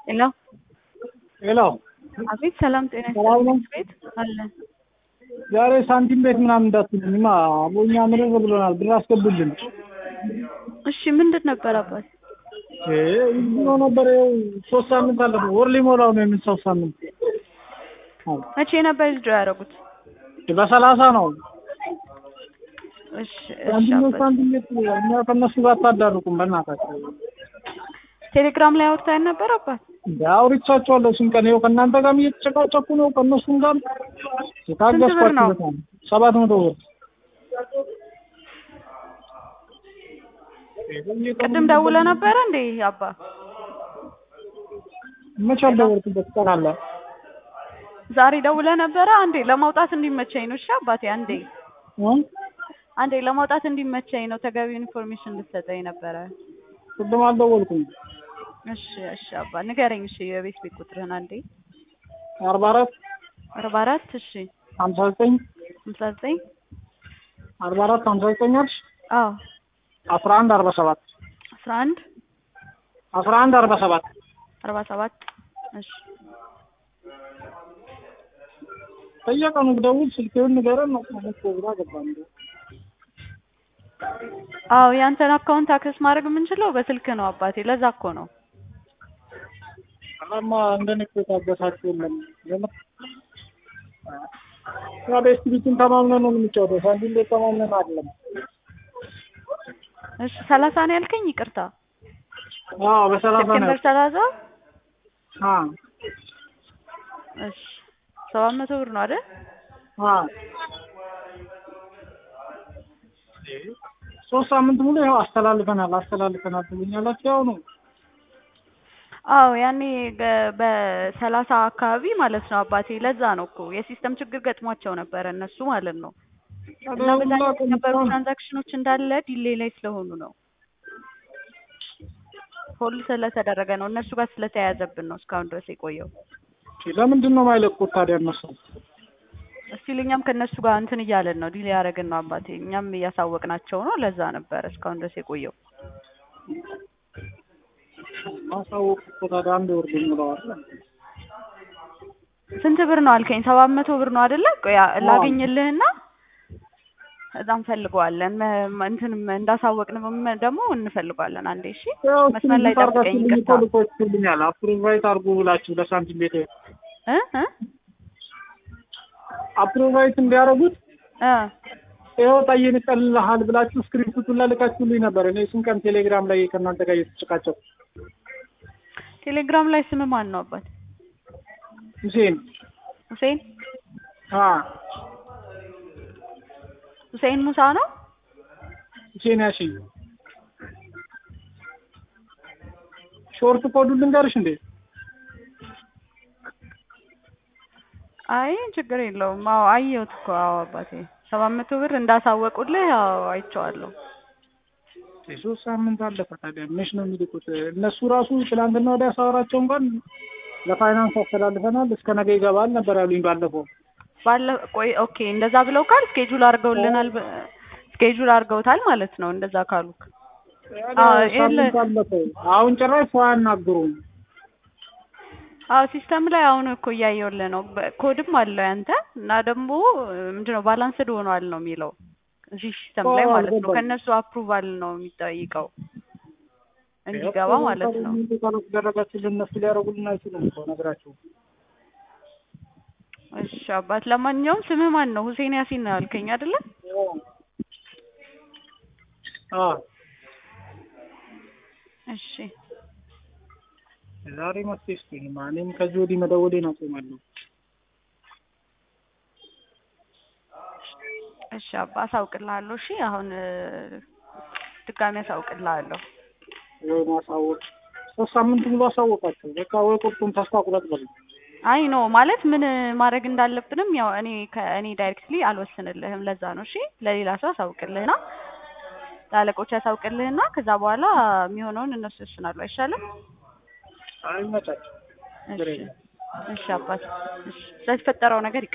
ሄሎ ሄሎ አቤት ሰላም ጤና ሰላም ነው? ይስጥልኝ ቤት አለ ዛሬ ሳንቲም ቤት ምናምን እንዳትሉኝማ አቦኛ ምርር ብሎናል ብር አስገቡልን እሺ ምንድን ነበር አባት እ ብሎ ነበር ይኸው ሶስት ሳምንት አለፈው ወር ሊሞላው ነው የምን ሶስት ሳምንት አዎ መቼ ነበር ልጆ ያደረጉት በሰላሳ ነው እሺ እሺ ሳንቲም ቤት አባት ሳንቲም ቤት እኛ ከእነሱ ጋር አታዳርቁም በእናታቸው ቴሌግራም ላይ አውርተን ነበር አባት እንደ አውርቻቸዋለሁ እሱን ቀን ይኸው ከእናንተ ጋርም እየተጨቃጨኩ ነው ከእነሱም ጋር የታገስኳቸው ነው? በጣም ሰባት መቶ ብር ቅድም ደውለ ነበረ እንዴ አባ መቼ አልደወልኩበት ቀን አለ ዛሬ ደውለ ነበረ አንዴ ለማውጣት እንዲመቸኝ ነው እሺ አባቴ አንዴ እ? አንዴ ለማውጣት እንዲመቸኝ ነው ተገቢውን ኢንፎርሜሽን ልትሰጠኝ ነበረ ቅድም አልደወልኩም እሺ እሺ አባ ንገረኝ እሺ የቤት ቤት ቁጥርህን አንዴ አርባ አራት አርባ አራት እሺ ሀምሳ ዘጠኝ ሃምሳ ዘጠኝ አርባ አራት ሀምሳ ዘጠኝ አልሽ አዎ አስራ አንድ አርባ ሰባት አስራ አንድ አስራ አንድ አርባ ሰባት አርባ ሰባት እሺ በየቀኑ ብደውል ስልክህን ንገረን ነው ማለት ግራ ገባን። አዎ ያንተን አካውንት አክሰስ ማድረግ የምንችለው በስልክ ነው አባቴ ለዛ እኮ ነው አላማ እንደኔ እኮ የታገሳችሁ የለም። የምር ያ በኤስቲቪቲን ተማምነን ነው የምንጫወተው። ሳንቲም ቤት ተማምነን አይደለም። እሺ ሰላሳ ነው ያልከኝ ይቅርታ አዎ በሰላሳ ነው። ሴፕቴምበር ሰላሳ አዎ እሺ ሰባት መቶ ብር ነው አይደል አዎ ሶስት ሳምንት ሙሉ ይኸው አስተላልፈናል አስተላልፈናል ትሉኛላችሁ። ያው ነው አዎ ያኔ ገ- በሰላሳ አካባቢ ማለት ነው አባቴ ለዛ ነው እኮ የሲስተም ችግር ገጥሟቸው ነበረ እነሱ ማለት ነው እና በዛ ሁላ የነበሩ ቀን ትራንዛክሽኖች እንዳለ ዲሌ ላይ ስለሆኑ ነው ሆልድ ስለተደረገ ነው እነሱ ጋር ስለተያያዘብን ነው እስካሁን ድረስ የቆየው ለምንድን ነው የማይለቁት ታዲያ እነሱ? እስቲል እኛም ከእነሱ ጋር እንትን እያለን ነው ዲሌ ያደረግን ነው አባቴ እኛም እያሳወቅናቸው ነው ለዛ ነበረ እስካሁን ድረስ የቆየው ማሳወቅ እኮ ታዲያ አንድ ወር ሊሞላዋል። ስንት ብር ነው አልከኝ? ሰባት መቶ ብር ነው አይደለ? ቆይ አ- ላገኝልህና እዛ እንፈልገዋለን መ- መ- እንትንም እንዳሳወቅን መ- ደግሞ እንፈልገዋለን። አንዴ እሺ፣ ያው መስመር ላይ ጠብቀኝ። ታርጋችሁ ይቅርታ ልኮልኛል አፕሩቫይት አድርጉ ብላችሁ ለሳንቲም ቤት እ እ አፕሩቫይት እንዲያደርጉት እ ይኸው ጠይን ይቀልልሃል ብላችሁ ስክሪፕቱን ላልካችሁልኝ ነበር። እኔ ስንት ቀን ቴሌግራም ላይ ከእናንተ ጋር እየተጨቃጨቁ ቴሌግራም ላይ ስም ማን ነው አባት? ሁሴን ሁሴን አ ሁሴን ሙሳ ነው። ሁሴን ያሺን ሾርት ኮዱን ልንገርሽ እንዴ? አይ ችግር የለውም። አዎ አየሁት እኮ አዎ አባቴ ሰባት መቶ ብር እንዳሳወቁልህ አዎ አይቼዋለሁ። የሶስት ሳምንት አለፈ። ታዲያ መች ነው የሚልኩት? እነሱ ራሱ ትናንትና ወዲያ ሳወራቸው እንኳን ለፋይናንስ አስተላልፈናል እስከ ነገ ይገባል ነበር ያሉኝ ባለፈው። ባለ ቆይ ኦኬ፣ እንደዛ ብለው ካል ስኬጁል አድርገውልናል። በ- ስኬጁል አድርገውታል ማለት ነው። እንደዛ ካሉ አዎ፣ የለ- ሳምንት አለፈው። አሁን ጭራሽ ሰው አያናግሩም። አዎ ሲስተም ላይ አሁን እኮ እያየሁልህ ነው። በ- ኮድም አለው ያንተ እና ደግሞ ምንድነው ባላንስድ ሆኗል ነው የሚለው እዚህ ሲስተም ላይ አዎ፣ ማለት ነው። አልገባኝም። ከእነሱ አፕሩቫል ነው የሚጠይቀው እንዲገባ ማለት ነው። ደረጋችልን እነሱ ሊያደርጉልን አይችሉም እኮ ነግራቸው። እሺ አባት፣ ለማንኛውም ስምህ ማን ነው? ሁሴን ያሲን ነው ያልከኝ አይደለ? አዎ እሺ ዛሬ መፍትሄ ስጡኝማ። እኔም ከዚህ ወዲህ መደወሌን አቆማለሁ። እሺ አባ፣ አሳውቅልሃለሁ። እሺ አሁን እ፣ ድጋሚ አሳውቅልሃለሁ። ወይ ማሳወቅ ሶስት ሳምንት ሙሉ አሳወቃቸው። በቃ ወይ ቁርጡን ተስፋ ቁረጥ በሉ። አይ ኖ ማለት ምን ማድረግ እንዳለብንም ያው እኔ ከእኔ ዳይሬክትሊ አልወስንልህም። ለዛ ነው እሺ። ለሌላ ሰው አሳውቅልህና ለአለቆች አሳውቅልህና ከዛ በኋላ የሚሆነውን እነሱ ይወስናሉ። አይሻልም? አይመቻቸው። እሺ እሺ አባት፣ እሺ ስለተፈጠረው ነገር